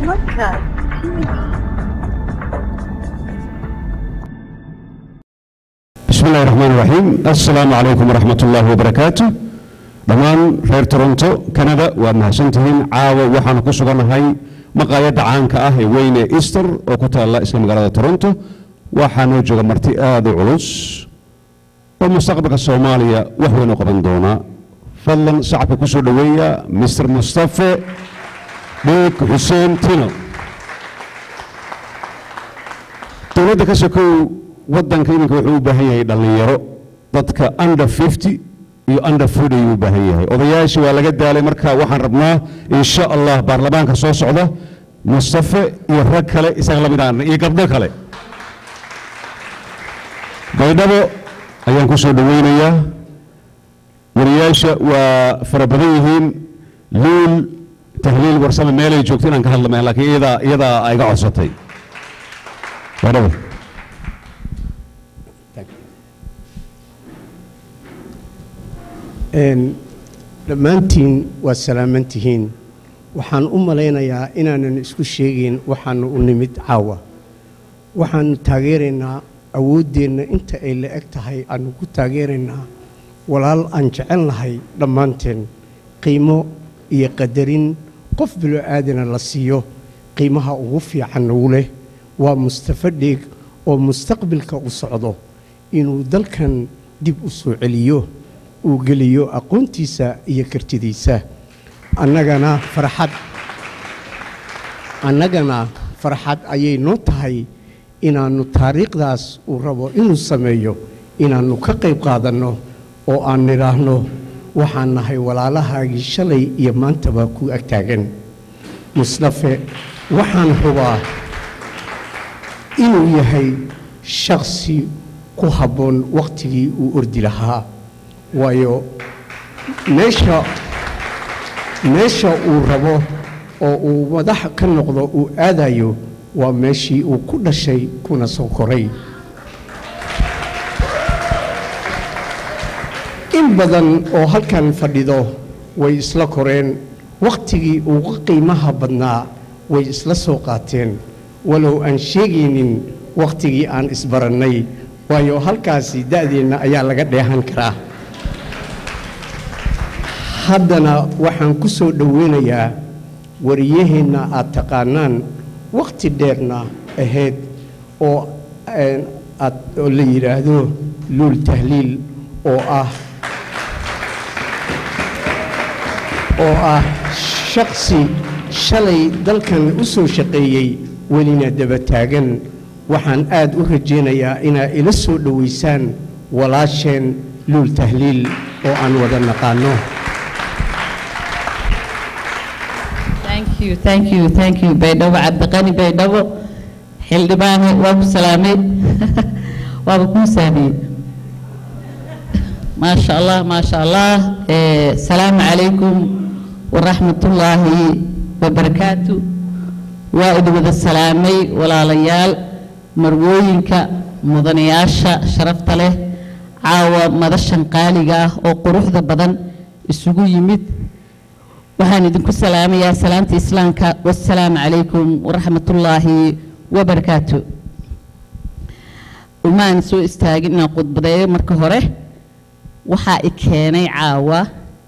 Podcast TV. bismi illahi raxmaan raxiim assalaamu calaykum waraxmat ullaahi wabarakaatu dhammaan reer toronto canada waad mahadsantihiin caawa waxaanu ku sugannahay maqaayadda caanka ah ee weyne easter oo ku taalla isla magaalada toronto waxaanoo jooga marti aada u culus oo mustaqbalka soomaaliya wax weyn u qaban doona fadlan shacabka ku soo dhoweeya mr mustafe dhuug xuseen tino dowladda ka sokow waddanka iminka wuxuu u baahan yahay dhallinyaro dadka under 50 iyo under 40 ayuu u baahan yahay odayaashii waa laga daalay marka waxaan rabnaa insha allah baarlamaanka soo socda mustafe iyo rag kale isaga la mid aan iyo gabdho kale baydhabo ayaan ku soo dhoweynayaa wariyaasha waa fara badan yihiin luul tahliil warsame meelay joogto inaan ka hadlamay laakiin iyadaa iyadaa iga codsatay baydhabo dhammaantiin waa salaaman tihiin waxaan u malaynayaa inaanan isku sheegayn waxaanu u nimid caawa waxaanu taageeraynaa awooddeenna inta ay la eg tahay aanu ku taageeraynaa walaal aan jecel nahay dhammaanteen qiimo iyo qadarin qof bilo aadana la siiyo qiimaha ugu fiican nagu leh waa mustafa dheeg oo mustaqbilka u socdo inuu dalkan dib u soo celiyo uu geliyo aqoontiisa iyo kartidiisa annagana farxad annagana farxad ayay noo tahay inaannu taariikhdaas uu rabo inuu sameeyo inaannu ka qayb qaadanno oo aan nidhaahno waxaan nahay walaalahaagii shalay iyo maantaba ku agtaagan mustafe waxaan hubaa inuu yahay shakhsi ku habboon wakhtigii uu ordi lahaa waayo meesha meesha uu rabo oo uu madax ka noqdo uu aadayo waa meeshii uu ku dhashay kuna soo koray in badan oo halkan fadhido way isla koreen wakhtigii ugu qiimaha badnaa way isla soo qaateen walow aan sheegaynin wakhtigii aan isbarannay waayo halkaasi da'deenna ayaa laga dheehan karaa haddana waxaan ku soo dhoweynayaa wariyaheenna aad taqaanaan wakhti dheerna ahayd oo aad oo la yidhaahdo luul tahliil oo ah oo ah shakhsi shalay dalkan u soo shaqeeyey welina daba taagan waxaan aad u rajaynayaa inaa ila soo dhowaysaan walaasheen luul tahliil oo aan wada naqaanno Thank you, thank you, thank you. Baydhabo Cabdiqani Baydhabo xildhibaane waa ku salaamay waaba kuu saamiyey maasha allah maasha allah salaamu calaykum waraxmatullaahi wabarakaatu waa idin wada salaamay walaalayaal marwooyinka mudanayaasha sharafta leh caawa madashan qaaliga ah oo quruxda badan isugu yimid waxaan idinku salaamayaa salaamta islaamka wasalaamu calaykum waraxmatullaahi wabarakaatu umaan soo istaagin inaan khudbadeeyo marka hore waxaa i keenay caawa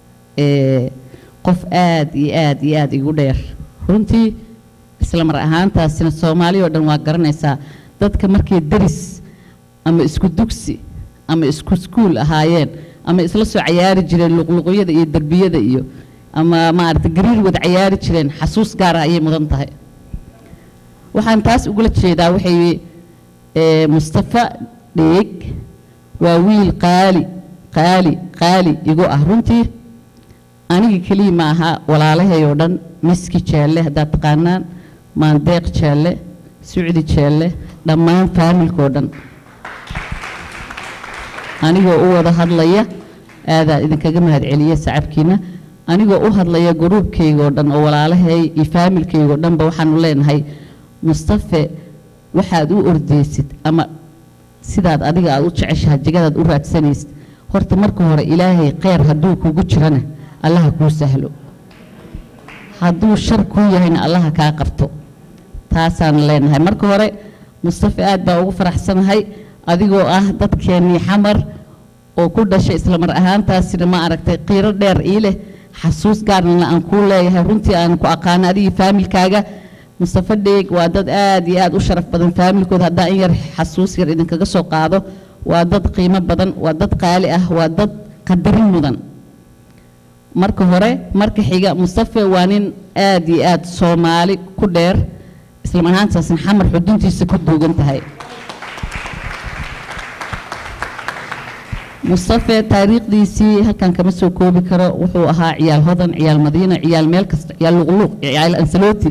qof aad iyo aad iyo aad igu dheer runtii isla mar ahaantaasina soomaali oo dhan waa garanaysaa dadka markay deris ama isku dugsi ama isku iskuul ahaayeen ama isla soo cayaari jireen luqluqyada iyo derbiyada iyo ama maaragtay gariir wada cayaari jireen xasuus gaara ayay mudan tahay waxaan taas ugula jeedaa waxay mustafa dheeg waa wiil qaali qaali qaali igu ah runtii aniga keliya ma aha walaalahay oo dhan miski jeelle haddaad taqaanaan maandeeq jeelle sucdi jeelle dhammaan faamilkao dhan anigoo u wada hadlaya aadaa idinkaga mahadceliya sacabkiina anigoo u hadlaya gruubkaygaoo dhan oo walaalahay iyo faamilkaygao dhanba waxaanu leenahay mustafe waxaad u ordeysid ama sidaad adiga aad u jeceshahay jegadaad u raadsanaysid horta marka hore ilaahay kheyr hadduu kugu jirana allaha kuu sahlo hadduu shar kuu yahayna allaha kaa qabto taasaan leenahay marka hore mustafa aad baa ugu faraxsanahay adigoo ah dadkeennii xamar oo ku dhashay isla mar ahaantaasina ma aragtay qiiro dheer ii leh xasuus gaarna aan kuu leeyahay runtii aan ku aqaano adigii faamilkaaga mustafa dheeg waa dad aad iyo aad u sharaf badan faamilkooda haddaan in yar xasuus yar idinkaga soo qaado waa dad qiimo badan waa dad qaali ah waa dad qadarin mudan marka hore marka xiga mustafa waa nin aad iyo aad soomaali ku dheer isla mar ahaantaasna xamar xuduntiisa ku duugan tahay mustafe taariikhdiisii halkan kama soo koobi karo wuxuu ahaa ciyaal hodan ciyaal madiina ciyaal meel kasta ciyaal luqluuq ciyaal ansaloti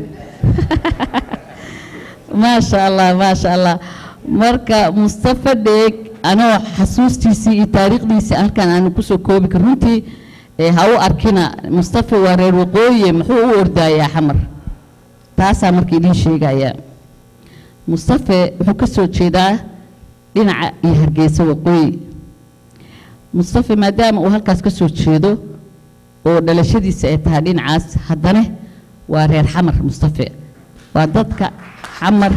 maasha allah maasha allah marka mustafa dheeg anoo xasuustiisii iyo taariikhdiisii halkan aanu kusoo koobi karo runtii ee ha u arkina mustafa waa reer waqooyi muxuu u ordaayaa xamar taasaa marka idiin sheegaya mustafe wuxuu ka soo jeedaa dhinaca iyo hargeysa waqooyi mustafe maadaama uu halkaas ka soo jeedo oo dhalashadiisa ay tahay dhinacaas haddana waa reer xamar mustafe waa dadka xamar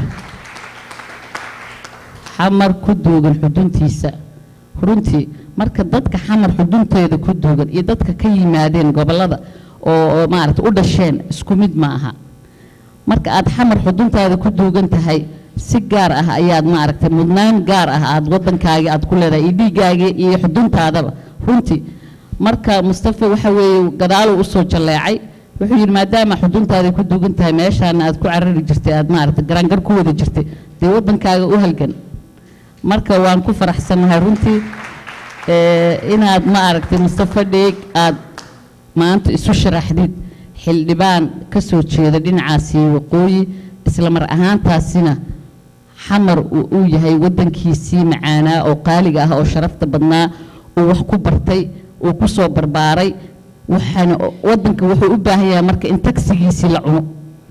xamar ku duugan xuduntiisa runtii marka dadka xamar xudunteeda ku duugan iyo dadka ka yimaadeen gobollada oo oo maaragta u dhasheen isku mid ma aha marka aad xamar xuduntaada ku duugan tahay si gaar ah ayaad maaragtay mudnaan gaar ah aad waddankaagii aad ku leedahay iyo dhiiggaagii iyo xuduntaadaba runtii marka mustafa waxa weeye gadaaluu usoo jalleecay wuxuu yidhi maadaama xuduntaada ku duugan tahay meeshaana aad ku carari jirtay aad maaragtay garaangar ku wada jirtay dee waddankaaga u halgan marka waan ku faraxsannahay runtii ee, inaad ma aragtay mustafa dheeg aad maanta isu sharaxdid xildhibaan ka soo jeeda dhinacaasi waqooyi isla mar ahaantaasina xamar uu uu yahay waddankiisii macaanaa oo qaaliga ah oo sharafta badnaa uu wax ku bartay uu ku soo barbaaray waxaana waddanka wuxuu u baahan yahay marka in tagsigiisii la cuno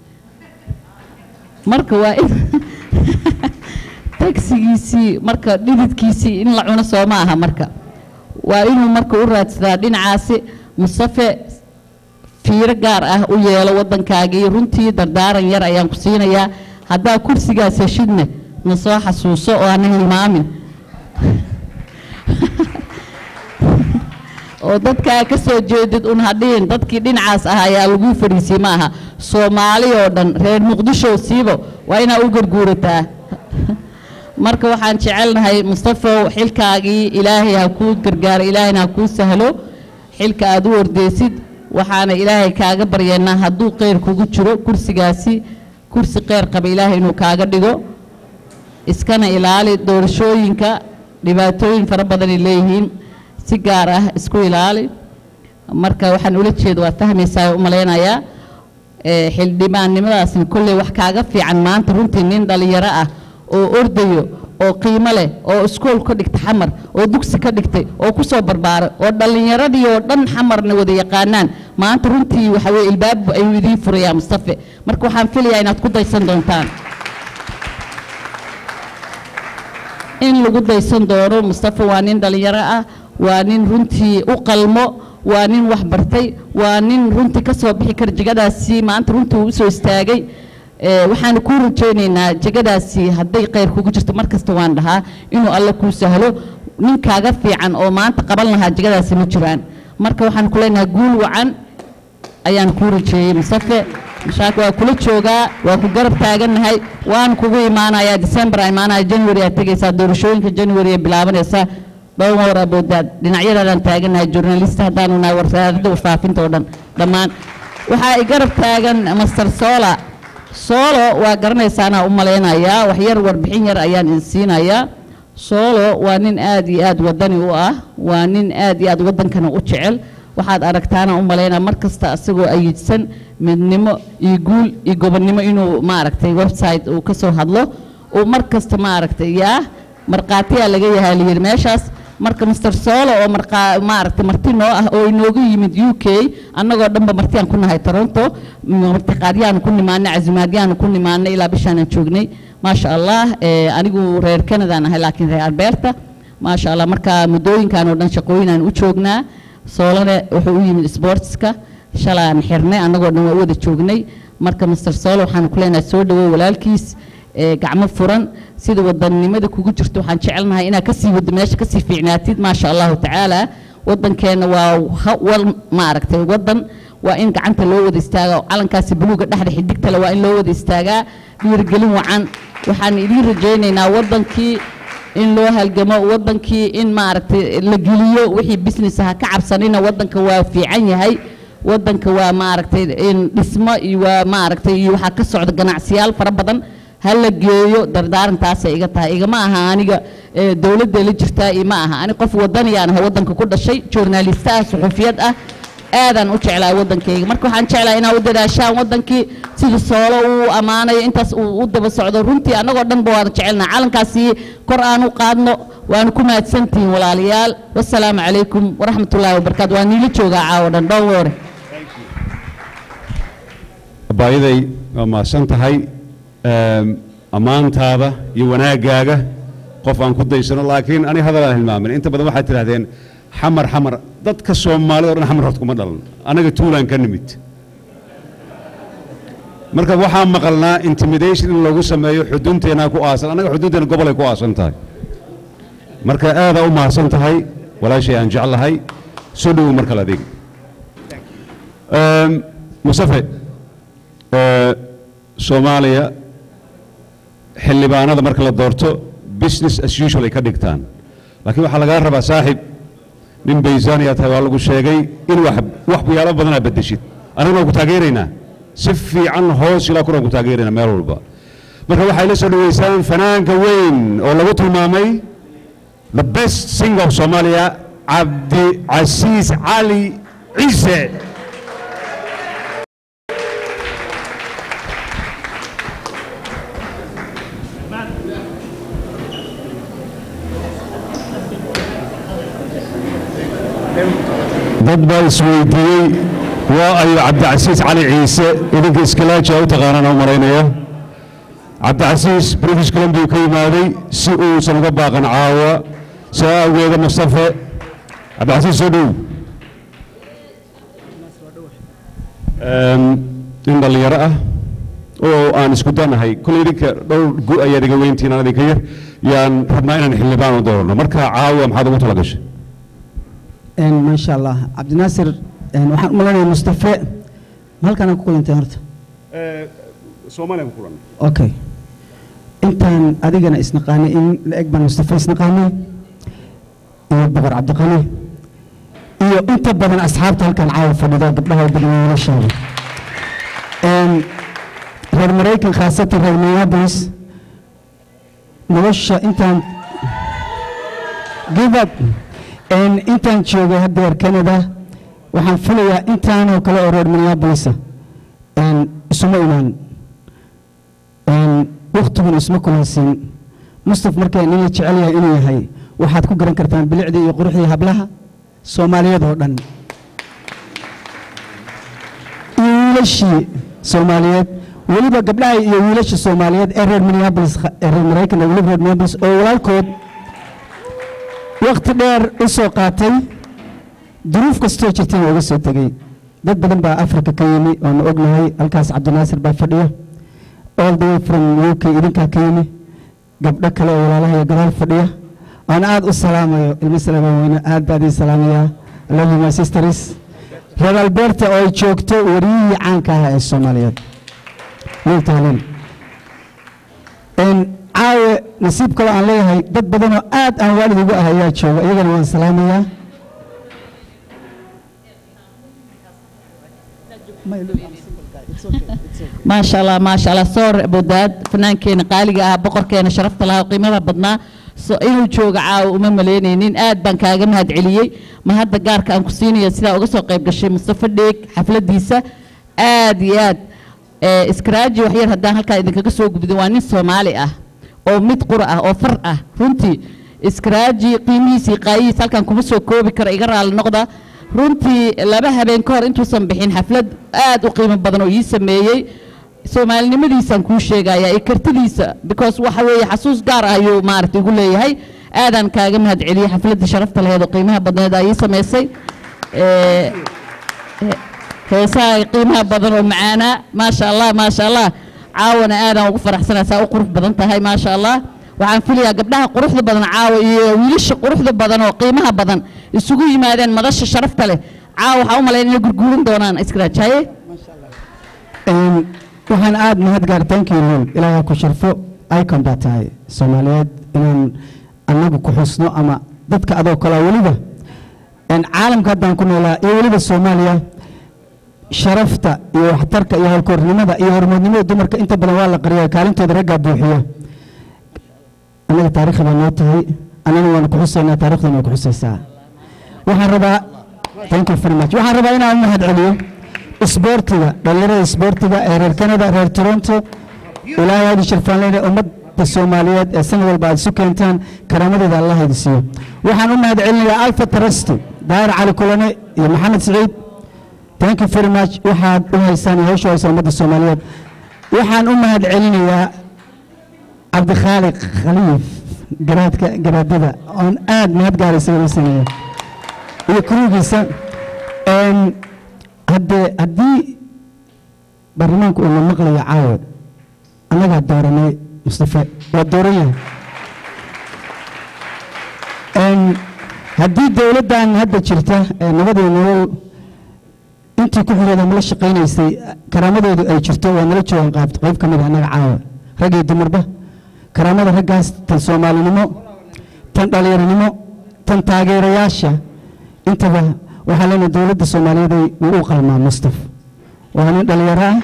marka waa in tagsigiisii marka dhididkiisii in la cuno soo ma aha marka waa inuu marka u raadsadaa dhinacaasi mustafe fiiro gaar ah u yeelo waddankaagii runtii dardaaran yar ayaan ku siinayaa haddaa kursigaas heshidne na soo xasuuso oo aanan hilmaamin oo dadkaa ka soo jeedid un hadhihin dadkii dhinacaas ah ayaa lagu fadhiisiyey ma aha soomaali oo dhan reer muqdisho siibo waa inaa u garguurataa marka waxaan jecelnahay mustafow xilkaagii ilaahay ha kuu gargaaro ilaahayna ha kuu sahlo xilka aad u ordeysid waxaana ilaahay kaaga baryeennaa hadduu kheyr kugu jiro kursigaasi kursi kheyr qaba ilaahay inuu kaaga dhigo iskana ilaali doorashooyinka dhibaatooyin fara badanay leeyihiin si gaar ah isku ilaali marka waxaan ula jeeda waa fahmaysaa u malaynayaa ee, xildhibaannimadaasna kolley wax kaaga fiican maanta runtii nin dhallinyaro ah oo ordayo oo qiimo leh oo iskool ka dhigta xamar oo dugsi ka dhigtay oo ku soo barbaaray oo dhallinyaradii oo dhan xamarna wada yaqaanaan maanta runtii waxa weye ilbaab ayuu idiin furayaa mustafe marka waxaan filayaa inaad ku daysan doontaan in lagu daysan doono mustafa waa nin dhallinyaro ah waa nin runtii u qalmo waa nin wax bartay waa nin runtii ka soo bixi kara jegadaasi maanta runtii uu usoo istaagay ee, waxaanu kuu rajaynaynaa jegadaasi hadday kheyr kugu jirto mar kasta waan dhahaa inuu alle kuu sahlo ninkaaga fiican oo maanta qaban lahaa jegadaasi ma jiraan marka waxaan ku leenahay guul wacan ayaan kuu rajeeyey mustafe mashaak waa kula joogaa waa ku garab taagannahay waan kugu imaanayaa december aa imaanaya january aad tegaysaa doorashooyinka january ay bilaabanaysaa dhowr war aboodaad dhinacyadaadaan taagannahay journalist haddaanu nahay wasaaradda warfaafinta oo dhan dhammaan waxaa i garab taagan master sola solo waa garanaysaanaa u malaynayaa wax yar warbixin yar ayaan idin siinayaa solo waa nin aad iyo aad wadani u ah waa nin aad iyo aad waddankana u jecel waxaad aragtaana u malaynaa mar kasta asagoo ayidsan midnimo iyo guul iyo gobonnimo inuu maaragtay website uu ka soo hadlo uu mar kasta maaragtay yaa markhaatiyaa laga yahaa layidhi meeshaas marka master solo oo markaa maaragtay marti noo ah oo inooga yimid u k annagoo dhanba martiyaan ku nahay toronto martiqaadyaanu ku nimaanay casimaadyaanu ku nimaanay ilaa bishaanaan joognay maasha allah ee, anigu reer canadaan ahay laakiin reer alberta maasha allah marka muddooyinkan oo dhan shaqooyinaan u joognaa soolane wuxuu u yimid sportska shalaan xirnay annagoo dhan waa u wada joognay marka master soolo waxaan ku leenahay soo dhawow walaalkiis ee gacmo furan sida wadannimada kugu jirto waxaan jecelnahay inaad kasii wado meesha kasii fiicnaatid maasha allahu tacaala waddankeenna waa ha- wal maaragtay waddan waa in gacanta loo wada istaagaa oo calankaasi buluuga dhexda xidigtale waa in loo wada istaagaa dhiirigelin wacan waxaan idiin rajaynaynaa waddankii in loo halgamo waddankii in maaragtay la geliyo wixii business aha ka cabsanina waddanka waa fiican yahay waddanka waa maaragtay in dhismo iyo waa maaragtay iyo waxaa ka socda ganacsiyaal fara badan ha la geeyo dardaarantaasay iga tahay igama aha aniga ee, dowladda la jirtaa iyo ma aha ani qof wadaniyaan aha waddanka ku dhashay journalista ah suxufiyad ah aadaan u jeclaa waddankayga marka waxaan jeclaa inaa u dadaashaan waddankii sida soolo uu ammaanayo intaas uu u daba socdo runtii annagoo dhan ba waana jecelnaa calankaasi kor aan u qaadno waana ku mahadsantihiin walaalayaal wasalaamu calaykum waraxmatullaahi wabarakaatu waa niila joogaa caawo dhan dhow woore abaayaday waa mahadsan tahay Eem, ammaantaada iyo wanaaggaaga qof aan ku daysano laakiin ani hadal aan hilmaamin inta badan waxaad tidhahdeen xamar xamar dadka soomaalida o dhan xamar horta kuma dhalan anaga tuulaan ka nimid marka waxaa maqalnaa intimidation in lagu sameeyo xudunteenaa ku aasan annaga xudunteena gobolay ku aasan tahay marka aadaa u mahadsan tahay walaashay aan jeclahay soo dhowow mar kale adiga Eem, mustafe ee, soomaaliya xildhibaanada marka la doorto business as usual ay ka dhigtaan laakiin waxaa lagaa rabaa saaxib nin baysaaniyaa tahay waa lagu sheegay in wax waxyaalo badanaa beddeshid annaguna ku taageeraynaa si fiican hoos ilaa kuna ku taageeraynaa meel walba marka waxay la soo dhaweysaan fanaanka weyn oo lagu tilmaamay the best singer of Somalia cabdicasiis cali ciise dad baa isweydiiyey waa ayo cabdicasiis cali ciise idinka iskalaaji u taqaanaan u malaynaya cabdicasiis british columbia ka yimaaday si uusan uga baaqan caawa saa awgeeda mustafe cabdicasiis soo dhow Em, nin dhallinyaro ah oo aan isku danahay kolay idinka dhowr gu ayaad iga weyntiin aan idinka yar yaan rabnaa inaan xildhibaan u doorno marka caawa maxaad ugu tala gashay ما شاء الله عبد الناصر waxaan u maleynayaa mustafe ma halkaan ku kulantay horta soomaaliya ku kulan okay intaan adigana isnaqaanay in la eg baan mustafe isnaqaanay iyo boqor cabdiqani iyo inta badan asxaabta halkan caawa fadhida gabdhaha u badan wiilasheeda reer maraykan khaasatan reer minneapolis nolosha intaan give up En intaan joogay haddeer canada waxaan filayaa intaanoo kale oo reer minneapolisa En isuma imaan En wakhtigun isma kulansiin mustaf markaa nin la jecel yahay inuu yahay waxaad ku garan kartaan bilicdii iyo quruxdii hablaha soomaaliyeed oo dhan iyo wiilashii soomaaliyeed weliba gabdhaha iyo wiilasha soomaaliyeed ee reer minneapolis ee reer maraykan ee weliba reer minneapolis oo walaalkood wakti dheer u soo qaatay duruuf kastoo jirtayna uga soo tegey dad badan baa africa ka yimi oonu ognahay halkaas cabdinaasir baa fadhiya all the way from u k idinkaa ka yimi gabdho kale oo walaalaha iyo gadaal fadhiya oon aad u salaamayo ilmo salaama weyne aad baa idin salaamayaa I love you my sisters reer alberta oo ay joogto wariyihii caanka ahaa ee soomaaliyeed wiil taalin caawe nasiib kaloo aan leeyahay dad badanoo aad aan waalid ugu ah ayaa jooga iyagana waan salaamayaa maasha allah maasha allah soor bodaad fannaankeena qaaliga ah boqorkeena sharafta lahaa qiimada badnaa so inuu joogo caawa uma malaynaynin aad baan kaaga mahad celiyey ma hadda gaarka aan ku siinaya sidaa uga soo qayb gashay mustafa dheeg xafladiisa aad iyo aad eh, iskaraaji waxyar haddaan halkaa idinkaga soo gubdin waa nin soomaali ah oo mid qura ah oo far ah runtii iskaraaji qiimihiisii qaayihiis halkan kuma soo koobi karo iga raali noqda runtii laba habeen ka hor intuusan bixin xaflad aad u qiimo badan oo ii sameeyey soomaalinimadiisaan kuu sheegaya iyo kartidiisa because waxa weeye xasuus gaar ah ayuu maaragtay igu leeyahay aadaan kaaga mahad celiyey xafladda sharafta laheed oo qiimaha badneed aa ii samaysay Eh, heesaha qiimaha badan oo macaanaa maasha allah maasha allah caawana aadaan ugu faraxsanaa saa u qurux badan tahay maasha allah waxaan filayaa gabdhaha quruxda badan caawa iyo wiilasha quruxda badan oo qiimaha badan isugu yimaadeen madasha sharafta leh caawa waxaa u malayn inay gurguurin doonaan iskraajaye Een, waxaan aad mahad gaar thank you lol ilaahay ku sharfo icon baa tahay soomaaliyeed inaan annagu ku xusno ama dadka adoo kale weliba een, caalamka haddaan ku noolaa iyo weliba soomaaliya sharafta iyo waxtarka iyo howlkoornimada iyo hormoodnimada dumarka inta badan waa la qariya kaalintooda raggaa buuxiya annaga taariikhi baa noo tahay annana waanu ku xusaynaa taariikhdana way ku xusaysaa waxaan rabaa thank you very much waxaan rabaa inaan u mahad celiyo isboortiga dhalinyarada isboortiga ee reer canada reer toronto ilaahay aadi sharfaan leena ummadda soomaaliyeed ee sanad walba aad isu keentaan karaamadeeda allah idi siiyo waxaan u mahad celinayaa alfa trasti daahir cali kulane iyo maxamed siciid thank you very much waxaad u haysaan iyo hawsha haysa ummadda soomaaliyeed waxaan u mahad celinayaa cabdikhaaliq khaliif garaadka garaadada oon aad mahad gaaraysa ugu sameeyo iyo kurugiisa een, haddee haddii baarlamaanku uu na maqlayo caawa annagaa dooranay mustafe waa dooran yahay Een, haddii dowladdan hadda jirta ee nabadii nolol intii ku xireeda mala shaqaynaysay karaamadoodu ay jirto waa nala joogan qaab qayb ka mid ah annaga caawa rag iyo dumarba karaamada raggaas tan soomaalinimo tan dhalinyaronimo tan taageerayaasha intaba waxaa leenahay dowladda soomaaliyeed ay wuu u qalmaa mustaf waa nin dhalinyaro ah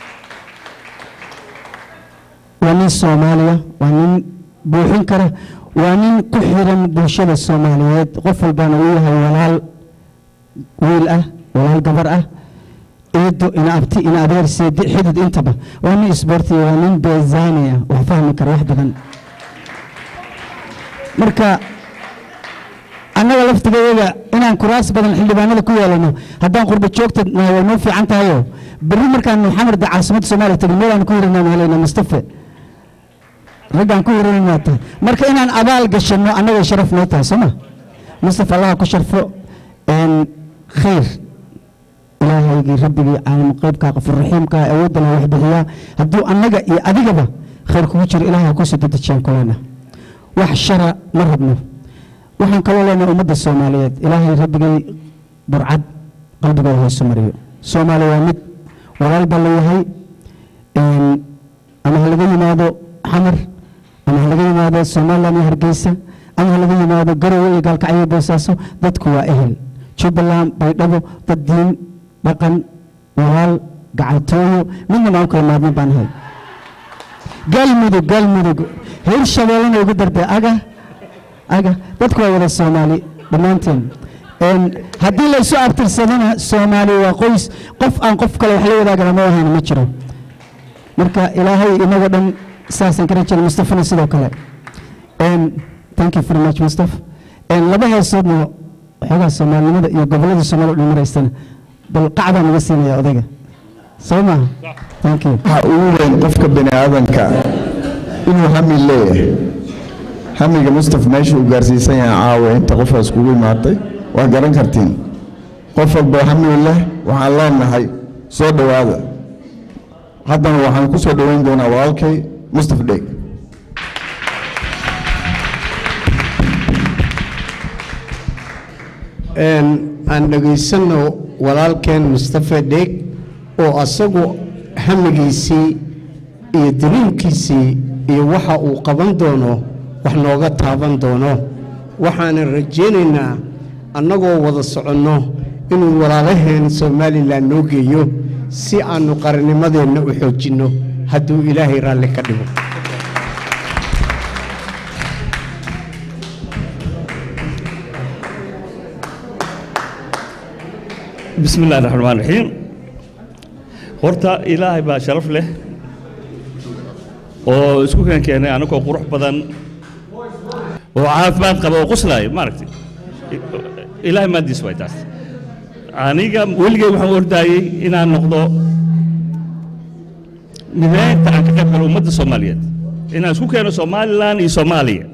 waa nin soomaaliya waa nin buuxin kara waa nin ku xiran bulshada soomaaliyeed qof walbana uu yahay walaal wiil ah walaal gabar ah eedo ina abti ina adeer seedi xidid intaba waa nin isboortiya waa nin beezaani ah wax fahmi kara wax badan marka annaga laftigeeda inaan kuraas badan xildhibaanada ku yeelano haddaan qurba joogta nahay way noo fiican tahayo berri markaan xamar da caasimadda soomaaliya tagin meelaan ku hiranaan helaynaa mustafe raggaan ku hirananaa tahay marka inaan abaal gashanno annaga sharaf noo tahay sooma mustafa allaha ku sharfo een, khayr ilaahaygii rabbigii caalam qaybkaa qafurraxiimkaa awoodda leh wax bixiyaa hadduu annaga iyo adigaba khayr kugu jiro ilaahay ha kusoo dedejiyaan kulena wax shara ma rabno waxaan kaloo leenahay ummadda soomaaliyeed ilaahay rabbigay burcad qalbigooda haysu mariyo soomaaliya waa mid walaal baa leeyahay een, ama ha laga yimaado xamar ama ha laga yimaado somaliland iyo hargeysa ama ha laga yimaado garowe iyo gaalkacyo iyo boosaaso dadku waa ehel jubbaland baydhabo dad diin dhaqan walaal gacaltooyo midna baan u kala maarmin baan ahay galmudug galmudug hirshabeellena ugu darbe aga aga dadku waa wada soomaali dhammaanteen Een, haddii la isu abtirsadana soomaali waa qoys qof aan qof kale wax la wadaagana ma ahayna ma jiro marka ilaahay inagoo dhan saasaan ka rajayna mustafana sidoo kale Een, thank you very much mustaf Een, laba heesoodna waxoogaa soomaalinimada iyo gobollada soomaali u dhan maraysana bal qacbaa naga siinaya odayga soo maaha thank you waxa ugu weyn qofka bini aadanka inuu hami leeyahay hamiga mustaf meesha uu gaarsiisan yahay caawa inta qofaas kugu imaatay waa garan kartiin qof walba hami leh waxaan leenahay soo dhowaada haddana waxaan ku soo dhoweyn doonaa walaalkay mustaf dheeg Een, aan dhegaysanno walaalkeen mustafe dheeg oo asagu hamigiisii iyo daliilkiisii iyo waxa uu qaban doono wax nooga taaban doono waxaanan rajaynaynaa annagoo wada soconno inuu walaalaheen somalilan noo geeyo si aannu qarannimadeenna u xoojinno hadduu ilaahay raalli ka dhigo بسم الله الرحمن الرحيم horta ilaahay baa sharaf leh oo isku keen keenay anagoo qurux badan oo caafimaad qaba oo qoslaayo maaragtay ilaahay maadiis way taas aniga weligay waxaan ordaayey inaan noqdo mideynta aan ka qayb galo ummadda soomaaliyeed inaan isku keeno somalilan iyo soomaaliya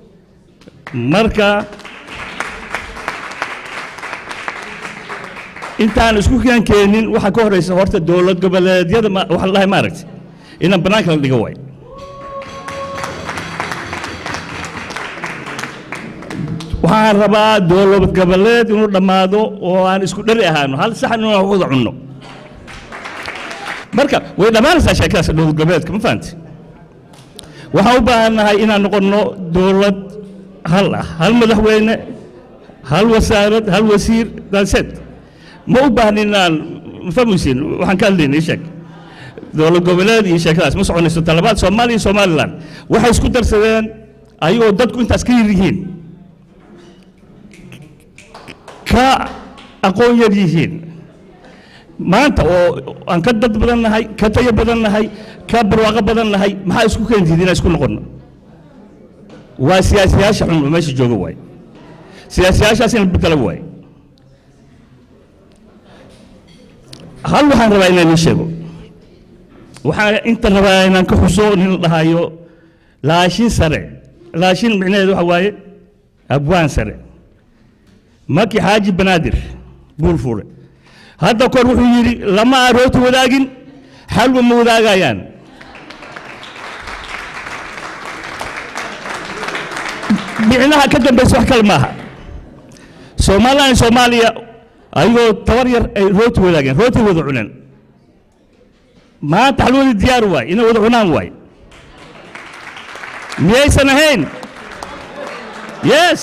marka intaan isku keen keenin waxaa ka horeysa horta dowlad goboleedyada ma- waxaa la dhahay maaragtay inaan bannaanka la dhigo waay waxaan rabaa dowlad goboleed inuu dhammaado oo aan isku dhari ahaano hal saxan inuu wada cunno marka way dhammaanaysaa sheekadaas dowlad goboleedka ma fahanti waxaan u baahannahay inaan noqonno dowlad hal ah hal madaxweyne hal wasaarad hal wasiir daanseed ma u baahnin inaan ma fahmaysiin waxaan ka hadlayna ii sheeg dowlad goboleed iyo sheekadaas ma soconayso talabaad soomaaliya iyo somaliland waxay isku darsadeen ayagoo dadku intaas ka yar yihiin ka aqoon yar yihiin maanta oo aan ka dad badan nahay ka tayo badan nahay ka barwaaqo badan nahay maxaa isku keentid inaan isku noqonno waa siyaasiyaasha xun oo meesha jooga waay siyaasiyaashaas in la bedelo waay hal waxaan rabaa inaan ii sheego waxaan inta rabaa inaan ka xuso nin la dhahayo laashin sare laashin micnaheedu waxa waaye abwaan sare maki xaaji banaadir buulfuure hadda kor wuxuu yidhi lama arooti wadaagin xalwa ma wadaagayaan micnaha ka dambaysa wax kale maaha somaliland iyo soomaaliya ayagoo tabar yar ay rooti wadaageen rooti wada cuneen maanta xalwadii diyaar waay inay wada cunaan waay miyaysan ahayn yes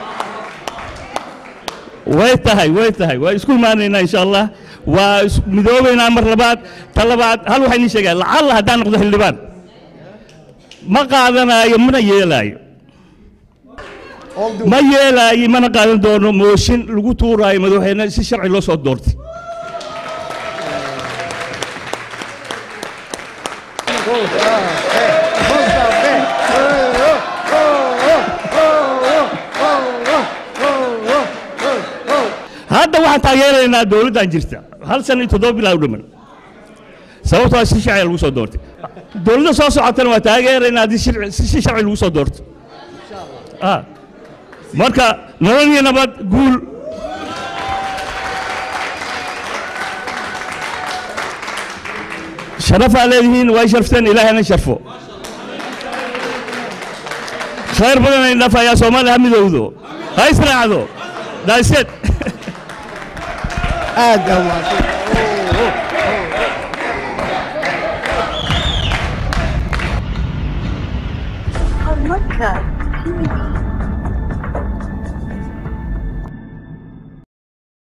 way tahay way tahay waa isku imaanaynaa insha allah waa is- midoobaynaa mar labaad ta labaad hal waxaa inii sheegaa lacalla haddaan noqdo xildhibaan ma qaadanaayo mana yeelaayo ma yeelaayo mana qaadan doono mooshin lagu tuuraayo madaxweyne si sharci loo soo doortay hadda waxaan taageeraynaa dowladdan jirta hal sana iyo toddoba bilaa u dhiman sababtoo ah si sharci lagu soo doortay dowladda soo socotana waa taageeraynaa haddii shirci- si si sharci lagu soo doorto Ah. marka nolol iyo nabad guul sharafaa leedihiin way sharfteen ilaahayna sharfo khayr badan ay dhafayaa soomaaliya ha midowdo ha israacdo daaseed aad aa mahadsan Horumarka TV.